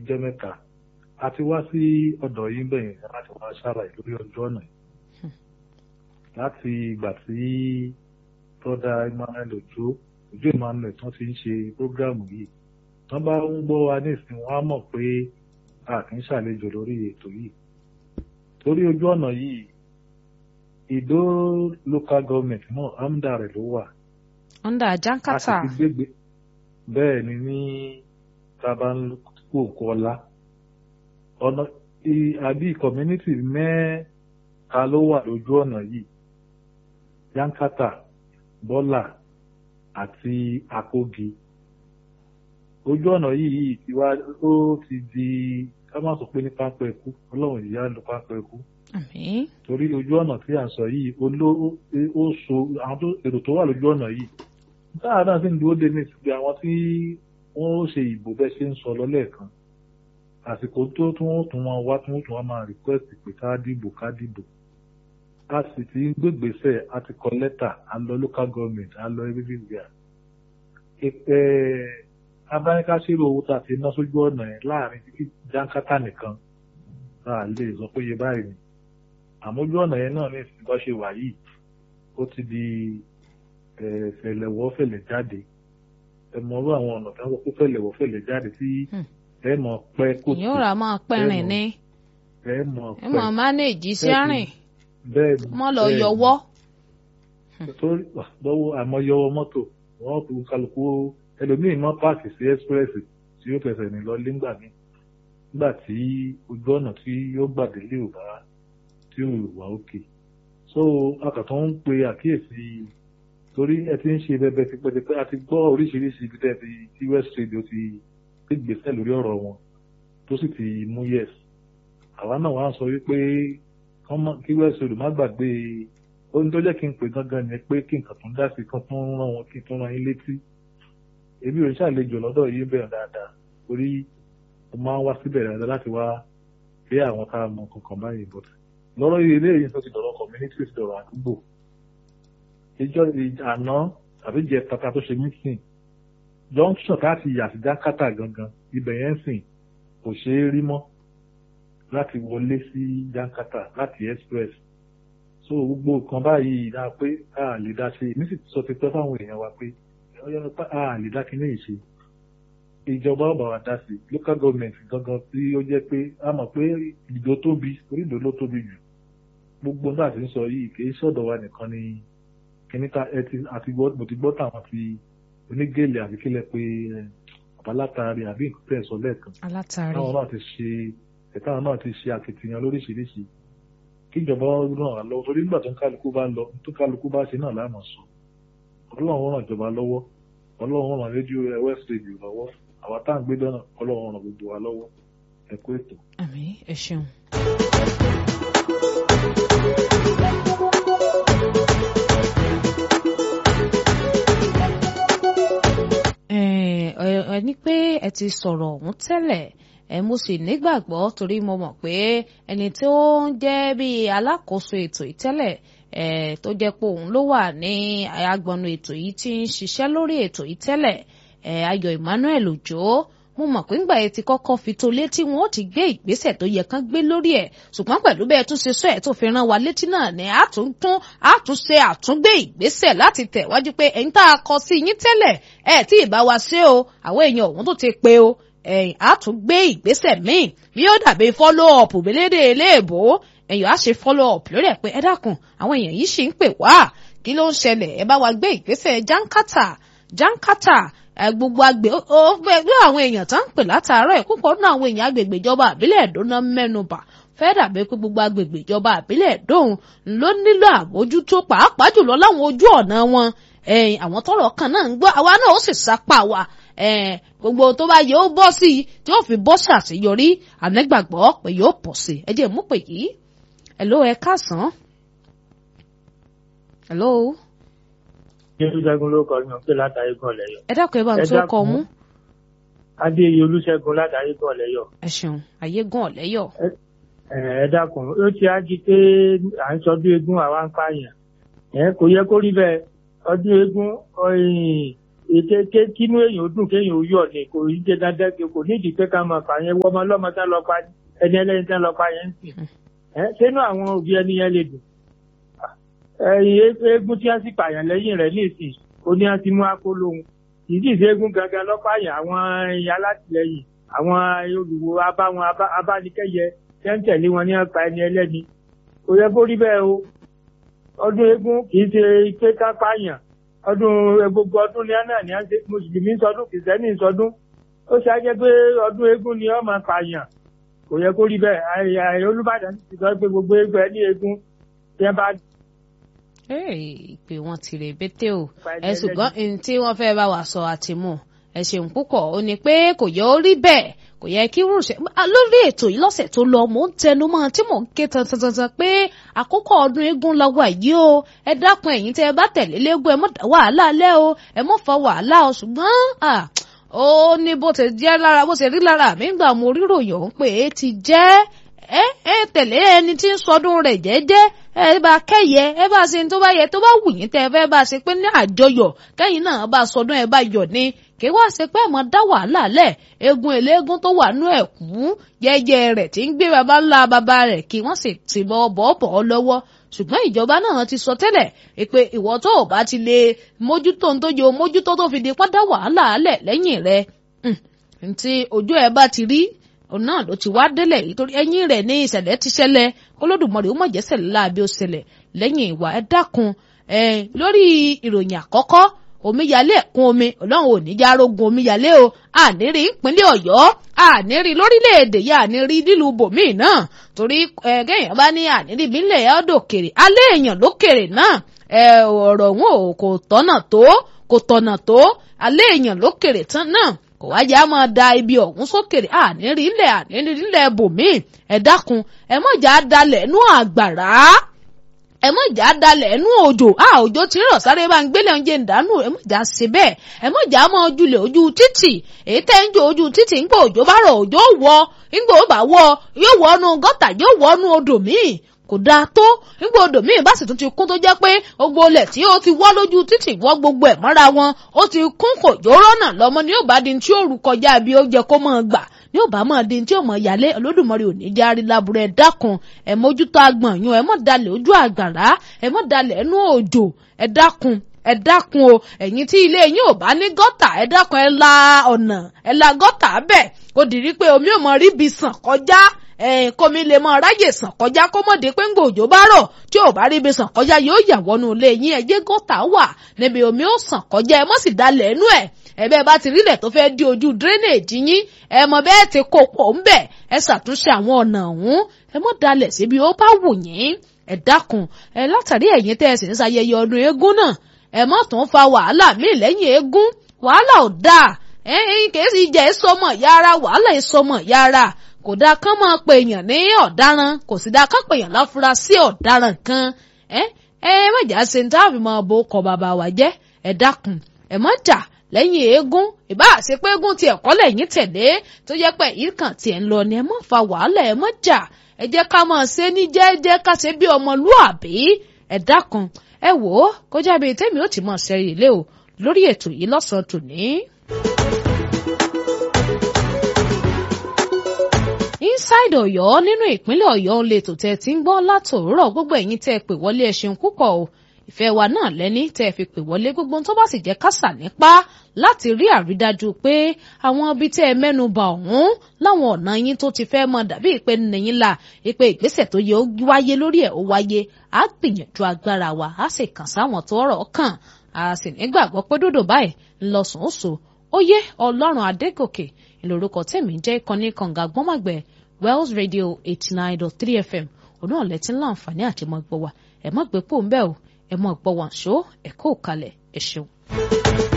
jẹ́ mẹ́ta a ti wá sí ọ̀dọ̀ yín bẹ̀yẹn láti wá ṣàlàyé lórí ọjọ́ ọ̀nà yìí láti ìgbà tí tọ́da emmanuel ojo ojo emmanuel tán ti ń ṣe prógráàmù yìí tán bá ń gbọ́ wa nísìnyí wọ́n á mọ̀ pé a kì í ṣàlejò lórí ètò yìí torí ojú ọ̀nà yìí ìdó local government náà amda rẹ̀ ló wà under a sì jankata ti gbégbé bẹ́ẹ̀ ni ní tabanko kọlá ọ̀nà i- àbí community mẹ́ta ló wà lójú ọ̀nà yìí yankata bọ́là àti àkógi ojú ọ̀nà yìí yìí ti wá ó ti di ká má sọ pé ní pápẹ́ ikú ọlọ́run ìyá ló pápẹ́ ikú àmín torí ojú ọ̀nà tí à ń sọ yìí oló ó so àwọn tó èrò tó wà lójú ọ̀nà yìí táà náà sì ń dúró dé ní ìsìnkú àwọn tí wọ́n ó ṣe ìbò bẹ́ẹ̀ ṣe ń sọ lọ lẹ́ẹ̀kan àsìkò tó tún wọ́n tún wọn wá tún wọ́n tún wọn máa request pé ká dìbò ká dìbò a sì ti ń gbégbèsè a ti kọ lẹ́tà a lọ local government a lọ everywhere ẹ abáníkáṣírò owó tá a ti ná sójú ọ̀nà yẹn láàrin títí jánkátà nìkan tá a lè sọ pé iye báyìí ni àmójú ọ̀nà yẹn náà ní ìsìn bá ṣe wà yìí ó ti di eh, fẹ̀lẹ̀wọ́ fẹ̀lẹ̀ jáde ẹ mọ orú àwọn ọ̀nà tí wọ́n sọ pé fẹ̀lẹ̀wọ́ fẹ̀lẹ̀ jáde tí Hmm. ẹ mọ̀ pẹ́ kò ìyẹn ò rà máa pẹ́rìn ní ẹ mọ̀ ẹ mọ̀ pẹ́ mánéèjì sí bẹ́ẹ̀ àrìn bẹ́ẹ̀ ni, mọ́ lọ bẹ́ẹ̀ ni. yọwọ́ torí lọ́wọ́ àmọ́yọwọ́ mọ́tò wọ́n kú kálukú ẹlòmíì mọ́ páàkì sí express tí yóò fẹsẹ̀ ní lọ nígbà míì nígbà tí ojú ọ̀nà tí yóò gbàdé lè ò bá tí ò wà òkè so akàtọ̀ ń pe àkíyèsí torí ẹ ti ń ṣe bẹbẹ tipẹ́tipẹ́ a ti gbọ́ oríṣiríṣi ibi tẹ́ ti tí west radio ti ti gbèsè lórí ọ̀rọ̀ wọn tó sì ti mú yes àwa náà wàá sọ wípé kán mọ́- kí west radio má gbàgbé ohun tó jẹ́ kí n pè gangan ni pé kí nǹkan tó ń dá sí kan tó ń rán wọn kí n tó rán yín létí èmi ò ń ṣàlejò lọ́dọ̀ yín bẹ̀rẹ̀ dáadáa torí mo máa ń wá síbẹ̀ dáadáa láti wá rí àwọn tá a mọ kankan báyìí but lọ́rọ̀ ilé yìí tó ti dọ̀rọ̀ community ti dọ̀rọ̀ àdúgbò ìjọ ìj- àná tàbí jẹ tata tó ṣe mítìn junction láti yà sí jákàtà gangan ibẹ̀ yẹn sìn kò ṣeé rí mọ́ láti wọlé sí jákàtà láti express so gbogbo nǹkan báyìí dáa pé a lè dá ṣe èmi sì ti sọ ti pẹ́ fáwọn èèyàn wa pé ọyọ́ pé a lè dá kíní yìí ṣe ìjọba ọba wa dá sí local government gangan tí ó jẹ́ pé a mọ̀ pé ìdó tóbi orí ìdó ló tóbi jù gbogbo náà ti ń sọ yìí kì í ṣọ̀dọ̀ wa nìkan ni kíní ta ẹ ti àti gbọ́ mo ti gbọ́ tàwọn ti onígèlè àbí kílẹ̀ pé ẹ, àbálátàrí àbí nǹkan tẹ̀ sọ lẹ́ẹ̀kan alátàrí táwọn náà ti ṣe ẹ̀táwọn náà ti ṣe akitiyan lóríṣiríṣi kíjọba ràn án lọ́wọ́ torí nígbà tó ń kálukú bá ń lọ tó kálukú bá ṣe náà láàmú sọ ọlọ́run ràn ìjọba lọ́wọ́ ọlọ́run ràn rédíò ẹ west radio lọ́wọ́ àwa tá à ń gbé dáná ọlọ́run ràn gbogbo wa lọ́wọ́ ẹ kú ètò. àmín ẹ ṣeun. ẹ ẹ ní pé ẹ ti sọ̀rọ̀ ọ̀hún tẹ́lẹ̀ ẹ mo sì nígbàgbọ́ torí mo mọ̀ pé ẹni tó ń jẹ́ bíi alákòóso ètò ìtẹ́lẹ̀ ẹ tó jẹ́ pé òun ló wà ní agbọnú ètò yìí tí ń ṣiṣẹ́ lórí ètò ìtẹ́lẹ̀ ẹ Ayọ̀ Emmanuel Òjó mo mọ̀ pé ńgbà yẹn ti kọ́kọ́ fi tó létí wọn ó ti gbé ìgbésẹ̀ tó yẹ kán gbé lórí ẹ̀ ṣùgbọ́n pẹ̀lú bẹ́ẹ̀ tún ṣe sọ ẹ̀ tó fi rán wa létí náà ni àtúntún àtúnṣe àtúngbé ìgbésẹ̀ láti tẹ̀wájú pé ẹ̀yin tá a kọ sí yín tẹ́lẹ̀ ẹ̀ tí ì bá wa ṣe o àwọn èèyàn òun tó ti pe o ẹ̀yìn àtúngbé ìgbésẹ̀ míì bí ó dàbí follow up belédè eléèbó ẹ̀yìn á ṣe follow up lórí ẹ̀ pé ẹ dákun àwọn èèyàn yìí ṣì ń pè wá kí ló ń ṣẹlẹ̀ ẹ bá wa gbé ìgbésẹ̀ jankata jankata ẹ gbogbo àgbè ó fẹ́ gbé àwọn èèyàn tó ń pè látàárọ̀ ẹ̀ púpọ̀ nínú àwọn èèyàn agbègbè ìjọba àbílẹ̀ ẹ̀dọ́nà mẹ́nubà fẹ́ dàbí pé gbogbo agbègbè ìjọba àbílẹ̀ ẹ̀dọ́hùn ló nílò àmójútó pàápàá jùlọ láwọn ojú ọ̀nà wọn ẹ̀yìn àwọn tọ́rọ̀ kan náà ń gbọ́ àwa náà ó sì sapá wa ẹ̀ẹ́n gbogbo tó bá yẹ ó bọ́ sí i tí ó fi bọ́ sí àṣeyọrí ànẹ́gbàgbọ́ pé yóò pọ̀ sí i ẹ jẹ́ mú pè yìí hello ẹ káàsán hello jésù ṣẹ́gun ló kọ yàn pé látàrí gan lẹ́yọ̀. ẹ dákun ẹ bá ń Ẹ tó dákun. kọ mú adéyẹ olúṣẹ́gun látàrí gan lẹ́yọ̀. ẹ ṣeun ayégún ọ̀lẹ́yọ̀ ẹ ẹ dákun ó ti á jí pé à ń sọdún eégún àwa ń pààyàn ẹ kò yẹ kó rí bẹ́ẹ̀ ọdún eégún ọyìn ètè kínú èèyàn dùn kéèyàn ó yọ̀ ni kò ní jẹ dandan kò nídìí pé ká máa fà yẹn wọ́n ọmọ ọlọ́mọ tán lọ pa ẹni ẹlẹ́ni tán lọ pa yẹn ń sìn ẹ sínú àwọn òbí ẹni yẹn lè dùn ẹyin eégún tí wọ́n sì pààyàn lẹ́yìn rẹ̀ nísìn oní àti mú akólóhun kì í sì ṣe eégún gangan lọ́pàáyàn àwọn alátìlẹyìn àwọn olùwò abáwọn abánikẹ́yẹ tẹ́ńtẹ̀lé wọn ní ọ̀pá ẹni ẹlẹ́ni kò yẹ kó rí bẹ́ẹ̀ o ọdún eégún kì í ṣe pé ká pààyàn ọdún gbogbo ọdún ní àná ní àṣẹ mùsùlùmí sọdún kìrìsìtẹ́nì sọdún ó ṣe ajẹ́ pé ọdún eégún ni ó máa pààyàn kò yẹ kó rí bẹ́ẹ̀ olùbàdàn ti sọ pé gbogbo eégún ẹ ní eégún tí wọ́n bá ìpè wọn ti rè bété o ẹ ṣùgbọ́n tí wọ́n fẹ́ bá wa sọ àtìmú ẹ ṣeun púpọ̀ ó ní pé kò yẹ ó rí bẹ́ẹ̀ kò yẹ kí rúṣẹ lórí ètò yìí lọ́sẹ̀ tó lọ mò ń tẹnu mọ́ tí mò ń ké tantantantan pé àkókò ọdún eégún la wà yìí o ẹ dákun ẹ̀yin tẹ́ ẹ bá tẹ̀lé léegun ẹ mọ́ dá wàhálà lẹ́ o ẹ mọ́ fa wàhálà o ṣùgbọ́n ó ní bó ti jẹ́ lára bó ti rí lára mi gbà mo ríròyìn ọ̀hún pé é ti jẹ́ ẹ ẹ tẹ̀lé ẹni tí ń sọdún rẹ̀ jẹ́jẹ́ ẹ bá kẹ́yẹ ẹ bá ṣe tó bá yẹ tó bá wù yín tẹ́ ẹ fẹ́ bá ṣe pé ní àjọyọ̀ kẹ́yìn náà bá sọdún ẹ bá yọ̀ ni kí wá ṣe pé ẹ̀mọ́ dá wàhálà lẹ̀ egun eléégún tó wà nú ẹ̀kú yẹ́yẹ́ rẹ̀ tí ń gbé baba ńlá baba rẹ̀ kí wọ́n sì ti bọ́ bọ́ọ̀bọ̀ lọ́wọ́ ṣùgbọ́n ìjọba náà ti sọ tẹ́lẹ̀ pé ìwọ tó o bá ti lè mójútó ń tó yẹ o mójútó tó fi di pátá wàhálà lẹ̀ lẹ́yìn rẹ̀ ntí ojú ẹ bá ti rí òun náà ló ti wá délẹ̀ nítorí ẹ̀yìn rẹ̀ ní ìṣẹ̀lẹ̀ ti ṣẹlẹ̀ Olódùmarè ó mọ̀jẹ́ ṣẹlẹ̀ láabi ó ṣẹlẹ̀ lẹ́yìn ìwà ẹ dákun ẹ lórí ìròyìn àkọ́kọ́ omíyalé ẹ̀kún omi ọlọ́run ò ní já rogun omíyalé o àníri ìpínlẹ̀ ọ̀yọ́ àníri lórílẹ̀‐èdè yìí àníri nílùú bòmíì náà torí ẹ̀ẹ́dẹ́yìn bá ní àníri ìbílẹ̀ ọ̀dọ̀kèrè alẹ́ èèyàn lókèrè náà ọ̀rọ̀ wọn ò kò tọ́nà tó kò tọ̀nà tó alẹ́ èèyàn lókèrè tán náà kò wá jẹ́ àmọ́ da ibi ọ̀hún sókèrè àníri ilẹ̀ àníri ilẹ̀ bòmíì ẹ dákun ẹ mọ̀jà dalẹ̀ nú àgbàrá ẹ mọ̀ jà dalẹ̀ ẹnu òjò a òjò ti rọ̀ sáré bá ń gbélé oúnjẹ ìdánù ẹ mọ̀ jà ṣe bẹ́ẹ̀ ẹ mọ̀ jà mọ́ ojúlẹ̀ ojú títì èyí tẹ́ ń jò ojú títì ńgbà òjò bá rọ̀ òjò wọ ńgbà ó bá wọ yóò wọ ọ́nú gọ́tà yóò wọ ọ́nú odò míì kò dáa tó nígbà odò míì bá sì tún ti kún tó jẹ́ pé gbogbo ilẹ̀ tí ó ti wọ́ lójú títì wọ́ gbogbo ẹ̀ mọ́ra wọn ó ti kún kò jóró náà lọ́mọ ní yóò bá di tí ó rù kọjá bí ó jẹ kó máa gbà ní ò bá máa di tí ò mọ̀ yálé Olódùmarè ò ní járe láburú ẹ dákun ẹ mójútó agbọ̀n yún ẹ mọ̀ dalẹ̀ ojú àgbàrá ẹ mọ̀ dalẹ̀ ẹnu òjò ẹ dákun ẹ dákun o ẹ̀yin tí ilé yín ò bá ní gọ́tà ẹ dákun ẹ la ọ̀nà ẹ la gọ́tà bẹ́ẹ̀ kò dìrí pé omi ò mọ rí bi sàn kọjá kómi lè mọ ráyè sàn kọjá kó mọ̀ dé pé ńgbà òjò bá rọ̀ tí ò bá rí ibi sàn kọjá yóò yà wọnú ilé yín ẹ jẹ́ gọ́tà wà níbi omi ó sàn kọjá ẹ mọ̀ sì dalẹ̀ ẹnu ẹ̀ ẹ̀bẹ́ bá ti rílẹ̀ tó fẹ́ di ojú drainage yín ẹ mọ̀ bẹ́ẹ̀ ti kó pọ̀ ń bẹ̀ ẹ ṣàtúnṣe àwọn ọ̀nà ọ̀hún ẹ mọ̀ dalẹ̀ síbi ó bá wù yín ẹ dákun ẹ látàrí ẹ̀yin tẹ́ ẹ sì ń ṣayẹyẹ ọdún eégún náà ẹ mọ̀ tó ń fa wàhálà míì lẹ́yìn eégún wàhálà ò dáa ẹ̀yin kìí sì jẹ́ ìsọmọ yára wàhálà ìsọmọ yára kò dáa kán máa pe èèyàn ní ọ̀daràn kò sì dáa kán pe èèyàn láfurasí ọ̀daràn kan ẹ ẹ mọ̀jà ṣe ń táàbì máa bo ọkọ̀ bàbá wa jẹ́ ẹ dákun ẹ mọ̀ jà lẹ́yìn eégún ìbá àṣẹ pé eégún tiẹ̀ kọ́ lẹ́yìn tẹ̀lé tó jẹ́ pé èyí kan tiẹ̀ ń lọ ni ẹ mọ̀ fa wàhálà ẹ mọ̀ jà ẹ jẹ́ ká máa ṣe ní jẹ́ẹ́jẹ́ ká ṣe bí ọmọlúàbí ẹ dákun ẹ wò ó kọjá bíi tẹ́mi ó ti mọ̀ ṣẹ́rí ilé o lórí ètò yìí lọ́sàn-án tòní. inside Ọ̀yọ́ nínú ìpínlẹ̀ Ọ̀yọ́ ń lè tò tẹ́ ti ń gbọ́ látòórọ̀ gbogbo ẹ̀yin tẹ́ pè wọlé ẹ ṣeun púpọ̀ o ìfẹ́ wa náà lẹ́ni tẹ́ ẹ fi pè wọlé gbogbo tó bá sì jẹ́ kásà nípa láti rí àrídájú pé àwọn ibi tẹ́ ẹ mẹ́nu bà ọ̀hún láwọn ọ̀nà yín tó ti fẹ́ mọ dàbí ìpè nìyín la ìpè ìgbésẹ̀ tó yẹ ó wáyé lórí ẹ̀ ó wáyé á gbìyànjú agbára wa á sì kàn sáwọn tó ọ̀rọ̀ kàn á sì nígbàgbọ́ pé dòdò báyìí ńlọsùn ó so ó yé ọlọ́run adégòkè ìlórúkọ tèmi jẹ́ ìkànnì kànga gbọ́mọ̀gbẹ́ Wells Radio eighty nine dot three FM òun náà lẹ́tí ńlá àǹfààní àti mọ́ gbọ́ wa ẹ̀ mọ́ gbé pò ń bẹ́ o ẹ mọ̀ gbọ́ wàǹṣó ẹ̀kọ́ òkalẹ̀ ẹ̀ ṣeun.